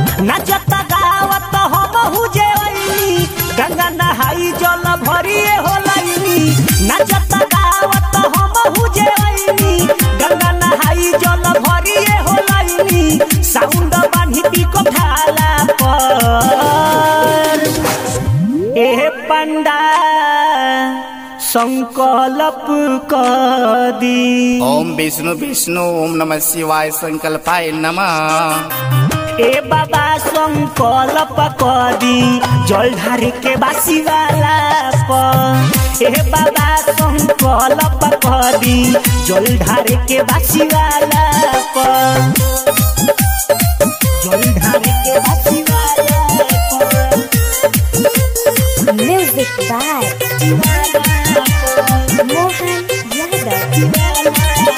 नाचत गावत हम जे ओइनी गंगा नहाई जल भरिए होलैनी नाचत गावत हम जे ओइनी गंगा नहाई जल भरिए होलैनी साउंड बान्ही पिको ढाला पर ए पंडा संकल्प कदी ओम विष्णु विष्णु ओम नमः शिवाय संकल्पाय नमः ए बाबा संकल्प कदी जल ढारे के बासी वाला प ए बाबा संकल्प कदी जल ढारे के बासी वाला प जल ढारे के बासी वाला प Music by Mohan Yadav.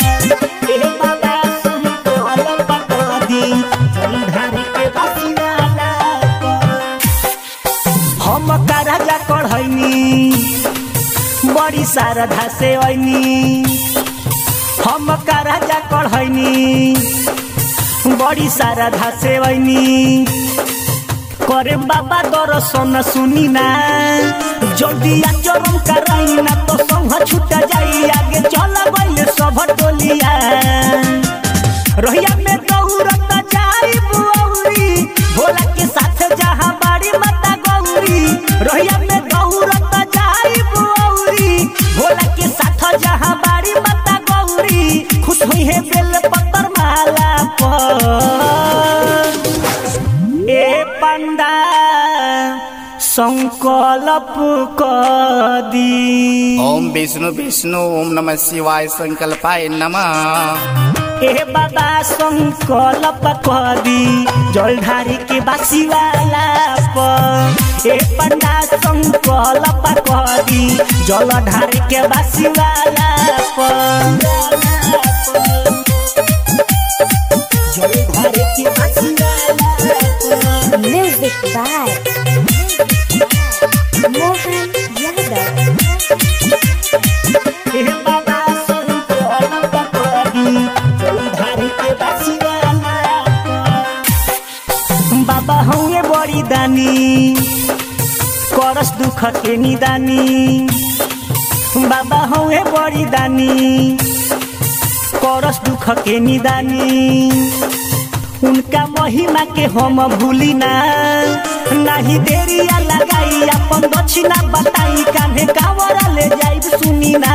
हम का राजा कढ़ैनी बड़ी शारदा से ऐनी हम का राजा कढ़ैनी बड़ी शारदा से ऐनी करे बाबा दर्शन सुनी ना जल्दी आ चरम कराई ना तो संग छूट जाई आगे चल गइले सब टोलिया रहिया में दौड़त जाई बुआउरी भोला के साथ जहां बाड़ी माता गौरी रहिया में दौड़त जाई बुआउरी भोला के साथ जहां बाड़ी माता गौरी खुश हुई है बेल पत्तर माला पर ए पंडा संकल्प कदी ओम विष्णु विष्णु ओम नमः शिवाय संकल्पाय नमः ए बाबा संकल्प कदी जल ढारी के बासी वाला प ए पंडा संकल्प कदी जल ढारी के बासी वाला प जल ढारी के बासी वाला प Music by Mohan Yadav. बाबा हौए बड़ी दानी करस दुख के निदानी बाबा हौए बड़ी दानी करस दुख के निदानी उनका महिमा के हम भूली ना नहीं देरिया लगाई अपन दक्षिणा बताई कान्हे कावरा ले जाई सुनी ना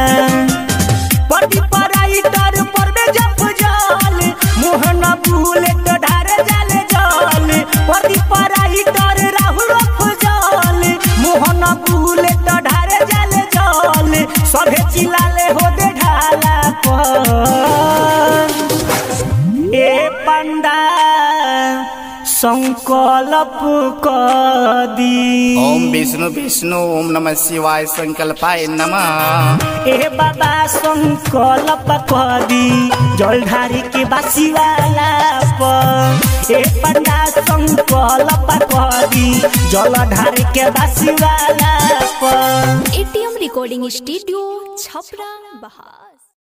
पटी पराई तर परबे जप जल मोहन भूले तो ढारे जाले जल पटी पराई तर राहुल जल मोहन भूले तो ढारे जाले जल सभे चिलाले हो दे ढाला पर ए पंडा संकल्प कदी ओम विष्णु विष्णु ओम नमः शिवाय संकल्पाय नमः ए बाबा संकल्प कदी जल ढारी के बासी वाला प ए पंडा संकल्प कदी जल ढारी के बासी वाला प एटीएम रिकॉर्डिंग स्टूडियो छपरा बहार